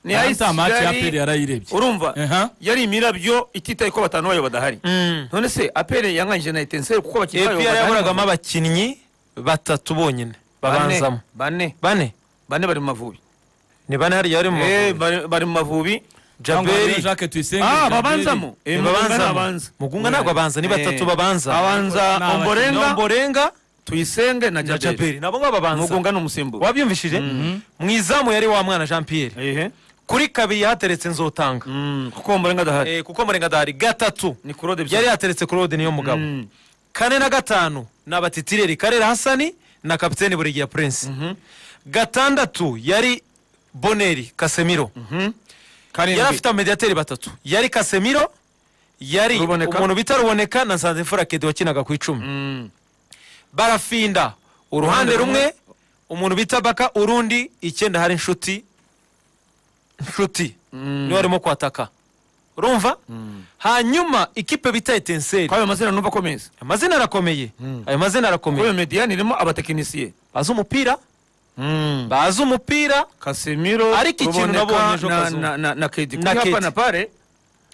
yahise amatike ya kigali- aperi yarayirebye urumva Eha. yari imirabyo ititaye ko batanu bayo badahari none se aperi yanganyije na etenseri kuko abakinnyi bayo epr badahari. yaburagamo abakinnyi batatu bonyine Bane- babanzamo bane bane bane bari mu mavubi ni bane hariya bari mu Eh, Mavubi. bari bari mu mavubi cyangwa jaberi jacques tuyisenge Ah, Jaberi. babanzamo Eh, Mugunga ni babanzamo abanza mugunga ntabwo abanza ni Eh, batatu babanza abanza Ni abakinnyi. omborenga nomborenga tuyisenge na na jaberi jaberi nabo ngabo babanza mugunga ni umusimbura wabyumvishije mu izamu yari wa mwana jean pierre ehe kuri kabiri yahateretse nzotanga Mm, kuko omborenga adahari Eh, kuko murenga adahari gatatu ni kurode bisa yari yateretse claude niyo mugabo Mm. kane na gatanu ni abatitireri karera hasani na kapiteni burigira prince gatandatu yari boneri kasemiro yari afite amediateri batatu yari kasemiro yari Ruboneka. umuntu bita ruboneka na nsanzimfura kedi wakinaga ku icumi Mm, barafinda uruhande Uruhande rumwe umuntu bita baka urundi icyenda hari inshuti inshuti mm. niwe arimo kwataka urumva hanyuma ikipe bita etenseri kwayo amazina numva akomeza amazina arakomeye Mm. ayo mazina kwayo arakomeye mediyani irimo abatekinisiye bazi umupira bazi umupira kasimiro Ariko ikintu Ruboneka nabonye ejo na- kazuba. na- na- na kedi Na kuri Kedi. hapa na pare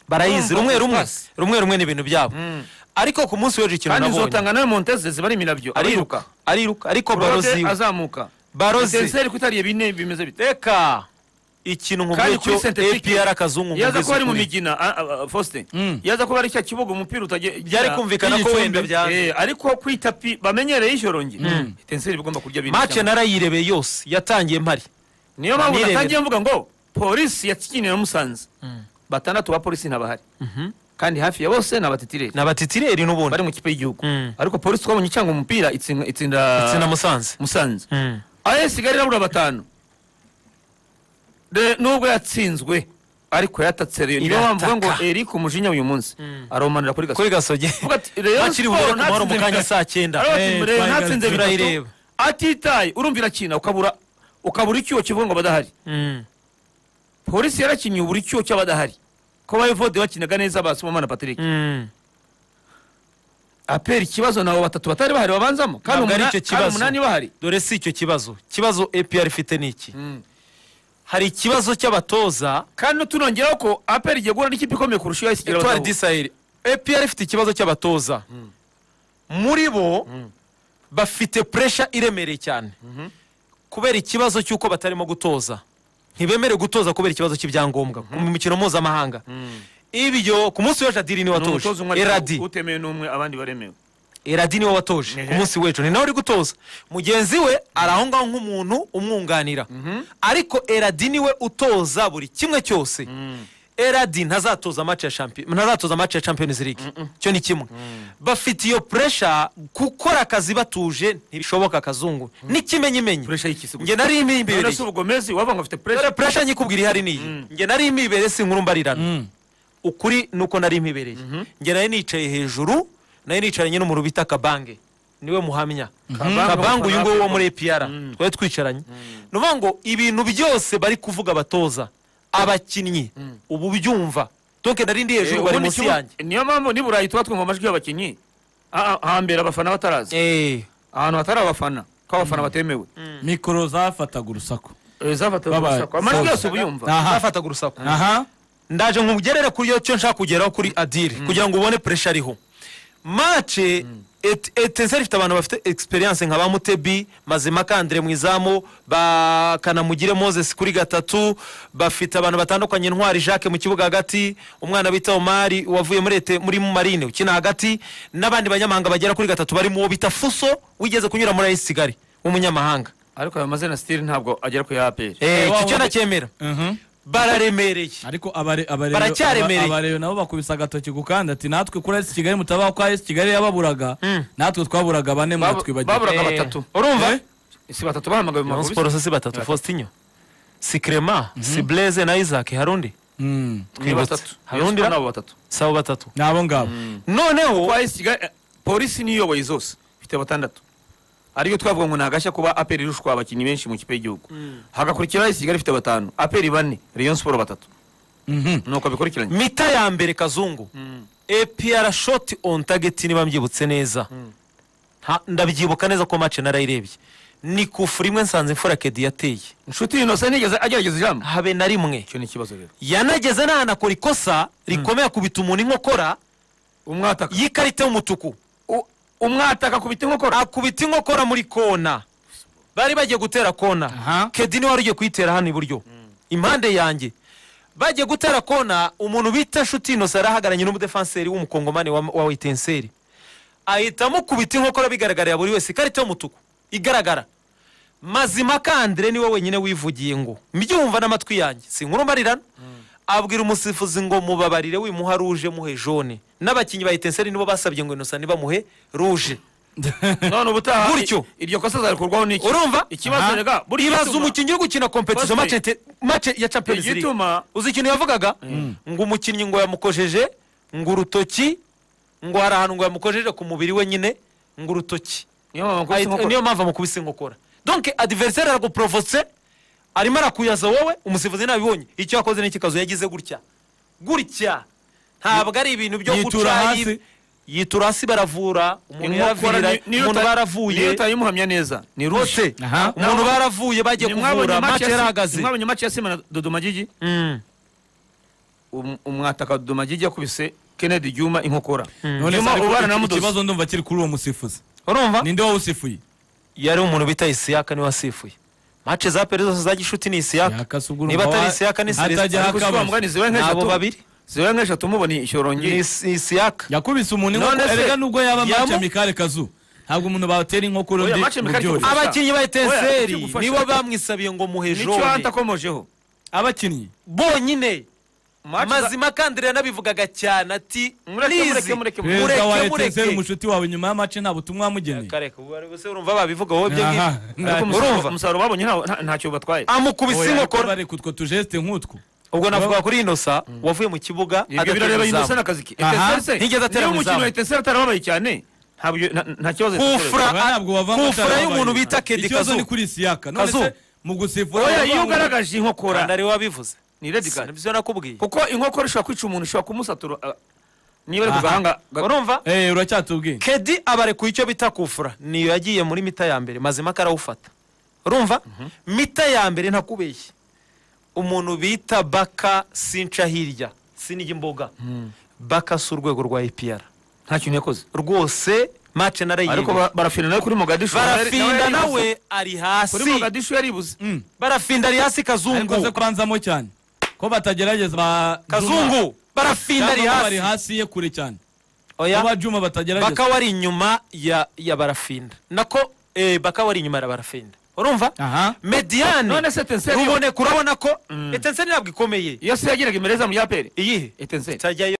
barayizi Urumva rumwe rumwe pasi. rumwe rumwe ni ibintu byabo ariko ku munsi w'ejo ikintu kandi nabonye zotanga nawe monteze ziba ari imirabyo ariruka ariruka ariko baro barode ziwe azamuka baro ziwe intenseri kutariye bine bimeze bite reka ikintu kandi nkubwiye kuri cyo sentetike apr akazungu yaza nkubwize kuba ari mu ukuri. migina a- a- a- Faustin Mm. yaza kuba ari cya kibuga umupira utagira Byari kumvikana ko wenda byanze. ariko ku itapi bamenyereye ijoro nge intenseri igomba kurya bine mace cyane. narayirebeye yose yatangiye mpari niyo mpamvu Nirebera. natangiye mvuga ngo polisi yakinira musanze batandatu ba polisi ntabahari kandi hafi ya bose ni abatetireri ni abatitireri bari n'ubundi mu kipe y'igihugu Mm. ariko polisi twabonye cyangwa umupira itsinda ndetse na itsinda musanze musanze Mm. AS Kigali irabura batanu De- nubwo yatsinzwe ariko yatatse Rayon niyo Irataka. mpamvu ngo Eric Umujinya uyu munsi aromanira kuri kuri gasogi gasogi Vuga ati, Rayon makiri Sport bubure kumara mu ntatsinze kanya bitatu. saa cyenda Aravuga Eh, ati, "Rayon twahagaritse, natsinze bitatu turayireba." atitaye urumvira kina ukabura ukabura icyuho kivuga ngo badahari Mm. polisi yarakinye ubura icyuho cy'abadahari ko bayivode bakinaga neza ba Sibomana Patrick Mm. apera ikibazo nabo batatu batari bahari babanzamo kandi Ntabwo ari umuna- icyo kandi kibazo. umunani bahari dore si icyo kibazo kibazo apr ifite ni iki hari ikibazo cy'abatoza kandi tunongeraho ko apera igiye guhura n'ikipe ikomeye kurusha iyo yasigira etwari disaheli apr ifite ikibazo cy'abatoza muri bo bafite puresha iremereye cyane kubera ikibazo cy'uko batarimo gutoza ntibemerewe gutoza kubera ikibazo cy'ibyangombwa mu mikino mpuzamahanga ibyo ku munsi w'ejo adiri niwe watoje umutoza umwe eradi ariko utemewe n'umwe abandi baremewe eradi niwe watoje Ehe. ku munsi w'ejo ni nawe uri gutoza mugenzi we ari aho ngaho nk'umuntu umwunganira ariko eradi niwe utoza buri kimwe cyose eradi ntazatoza match ya champion ntazatoza match ya champions league cyo ni kimwe bafite iyo pressure gukora akazi batuje ntibishoboka kazungu n'ikimenyimenyi puresha y'ikisi gusa njye nari none se impibereye ubugomezi wavuga ngo afite puresha dore pressure nyikubwira ihari niyi njye nari impibereye si inkuru mbarirana Mm. ukuri nuko nari mpibereye njye nari nicaye hejuru nari nicaranye n'umuntu bita kabange niwe muhamya kabange uyu nguyu wo muri epiyara twari twicaranye ni ukuvuga ngo ibintu byose bari kuvuga abatoza abakinnyi ubu byumva donke nari ndi Eh, hejuru bari ubundi munsi ikibu- yanjye niyo mpamvu ni burayi tuba twumva amajwi y'abakinnyi Ah, ah, hambere abafana bataraza Eh, ahantu hatari abafana ko abafana batemewe mikoro zafataga urusaku Eh, zafataga Babaye. urusaku. amajwi Soza. yose uba uyumva Aha. nafataga urusaku aha ndaje nkugerere kuri iyo cyo nshaka kugeraho kuri adiri kugira ngo ubone puresha ariho mace etenseri ifite abantu bafite egisperiyanse nka ba mutebi mazima kandire mu izamu ba kanamugire moses kuri gatatu bafite abantu batandukanye ntwari jacques mu kibuga hagati umwana bita omari wavuye muri ete muri marine ukina hagati n'abandi banyamahanga bagera kuri gatatu barimo uwo bita fuso wigeze kunyura muri ayisi kigali w'umunyamahanga ariko ayo mazina sitiri ntabwo agera ku ya aperi Eh, wa- iki cyo wa- ndacyemera Mhm. bararemereye ariko abare- abare- Baracyaremereye. aba- abareyo nabo bakubise agatoki ku kandi ati natwe kuri esi kigali mutabaho kwa esi kigali yababuraga natwe twaburaga bane muratwibagira baburaga Eh, batatu urumva Eh? si batatu bahamagawe mu Rayon maguru Sports si batatu Faustinho si Clement si Blaise na Isaac harundi Mm. ni twibutse. batatu Hari undi Rayon Sport ra- nabo batatu si abo batatu ni abo ngabo noneho kwa isiga eh, polisi niyo iyoboye zose ifite batandatu ariyo twavuga ngo ntagashya kuba aperi irushwa abakinnyi benshi mu kipe y'igihugu hagakurikiraho isigara ifite batanu aperi bane rayon siporo batatu Mhm. nuko bikurikiranye mita ya mbere kazungu APR shot on target niba mbyibutse neza Nta- ndabyibuka neza ko match narayirebye ni kufura imwe nsanze imfura kedi yateye inshuti innocent nigeze agerageza ijambo habe na rimwe icyo ni ikibazo rero yanageze n'ahanakora ikosa rikomeye akubita umuntu inkokora umwataka y'ikarita y'umutuku u- umwataka akubita inkokora akubita inkokora muri kona bari bagiye gutera kona Aha. kedi niwe wari ugiye kuyitera hano iburyo impande yanjye bagiye gutera kona umuntu bita nshuti innocent arahagaranye n'umudefanseri w'umukongomani wa, wa witenseri ahitamo kubita inkokora bigaragarira buri wese ikarita y'umutuku igaragara mazimaka andire niwe wenyine wivugiye ngo mbyumva n'amatwi yanjye sinkuru mbarirana abwira umusifuzi ngo mubabarire wimuha ruje muhe jone n'abakinnyi ba itenseri nibo basabye ngo innocent nibamuhe ruje none ubutaha Gutyo. i- iryo kosa azarikurwaho n'iki urumva ikibazo rega buriya ibaza gituma- umukinnyi uri gukina kompetizo Pasiteri. mace mace ya champions Buri league gituma uzi ikintu yavugaga ngo umukinnyi ngo yamukojeje ngo urutoki ngo hari ahantu ngo yamukojeje ku mubiri we nyine ngo urutoki niyo mpamvu nkubise Ahita- niyo inkokora mpamvu amukubise inkokora donke adiveriseri araguprovose arimo arakuyaza wowe umusifuzi nabibonye icyo yakoze n'iki kazu yagize gutya gutya ntabwo ari ibintu byo Yitura guca hasi. yitura hasi baravura umuntu Inkokora yaravira ni- niyo umuntu uta- niyo baravuye utayimuhamya neza ni rushe rose Aha. umuntu baravuye bagiye kuvura mace yarahagaze mwabonye mace ya sima na dodomagigi Mm. um- umwataka dodomagigi yakubise kennedy juma inkokora none juma se ubana na ariko iki- mudozi ikibazo ndumva kiri kuri uwo musifuzi urumva ninde wowe usifuye yari umuntu bita isiyaka niwe wasifuye mace za peri zose za gishuti ni isiyaka Yaka se ubwo urumva niba atari wa- isiyaka ni hatajya selesita haka- kuko mugani ziba nabo nk'eshatu babiri ziba nk'eshatu mubona ni isyorongeye Is- isiyaka yakubise umuntu None inkokora se- erega nubwo yaba yamu- mace mikale kazu ntabwo umuntu batera inkokora Oya, undi Mathieu mu Mikali byori kuko- abakinnyi ba etenseri Oya, ikigufasha- nibo bamwisabiye ngo muhe nicyo jone hatakomojeho abakinnyi bonyine Match za- mazima kandi yanabivugaga cyane ati Mureke, "Please, mureke, mureke, mureke." perezida wa etenseri mureke umushuti wawe nyuma y'amace nta butumwa wamugeneye kareka ubu bari gusa urumva babivuga wowe ibyo Aha. ngibyo ariko umusaruro- urumva. umusaruro babonye nta- nta- ntacyo batwaye amukubise Oya, ariko inkokora bareka utwo tujesite nk'utwo ubwo navuga kuri inosa wavuye mu kibuga ibyo adatera birareba izamu. innocent akazi ke Aha, Etenseri se, ntiyigeze atera niyo umukino mu izamu. wa etenseri atarababaye cyane ntabyo- nta- nta kibazo Kufra- Aba ntabwo bavamo Kufra atari y'umuntu ababaye. bita Kedi ikibazo Kazu. ni kuri siyaka none Kazu. se mu gusifura oya iyo bavanga- ugaragaje inkokora kandi ariwe wabivuze ni red card nibyo nakubwiye kuko inkokora ishobora kwica umuntu ishobora kumusatura ah, niba ari ku Aha. gahanga ga- urumva Eh, uracyatubwiye kedi abarekuye icyo bita kufura niyo yagiye muri mita ya mbere mazima karawufata urumva mita ya mbere ntakubeshye umuntu bita baka sinca hirya sinijya imboga baka si urwego rwa epr nta kintu yakoze rwose mace ariko narayibwe ba- barafinda nawe kuri mogadishu barafinda yaribuze. nawe ari kuri hasi mogadishu yaribuze Mm. barafinda ari hasi ariko se kazungu kubanzamo cyane ko batagerageza ba Juma. kazungu barafinda Cyangwa ari ko bari hasi hasi ye kure cyane Oya. kuba juma batagerageza baka wari inyuma ya ya barafinda nako eh, baka wari inyuma ya barafinda urumva aha mediane none se etenseri ruboneka urabona ko etenseri ntabwo ikomeye iyo se yagiraga imereza mu yaperi iyihe etenseri itajyayo